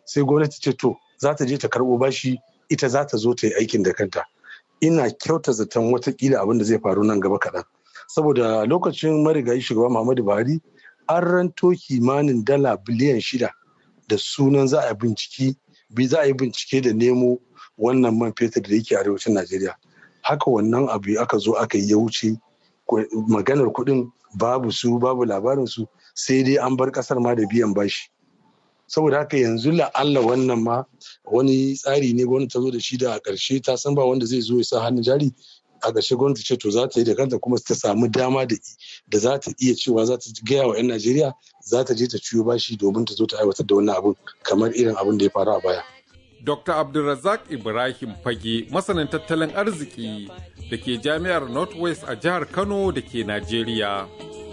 sai gwamnati ce to za ta je ta karɓo bashi ita za ta zo ta yi aikin da kanta ina kyauta zaton watakila abin da zai faru nan gaba kaɗan saboda lokacin marigayi shugaba muhammadu buhari an ranto kimanin dala biliyan shida da sunan za a binciki bi za a yi bincike da nemo wannan man fetur da yake arewacin najeriya haka wannan abu aka zo aka yi ya wuce maganar kuɗin babu su babu labarin su sai dai an bar ƙasar ma da biyan bashi saboda haka yanzu la'alla wannan ma wani tsari ne gwamnati ta zo da shi da a ƙarshe ta san ba wanda zai zo ya sa hannun jari a ƙarshe gwamnati ce to za ta yi da kanta kuma ta samu dama da za ta iya cewa za ta gaya wa 'yan najeriya za ta je ta ciyo bashi domin ta zo ta aiwatar da wannan abun kamar irin abin da ya faru a baya. Dr. Abdulrazak Ibrahim Fage masanin tattalin arziki da ke jami'ar Northwest a jihar Kano da ke Najeriya.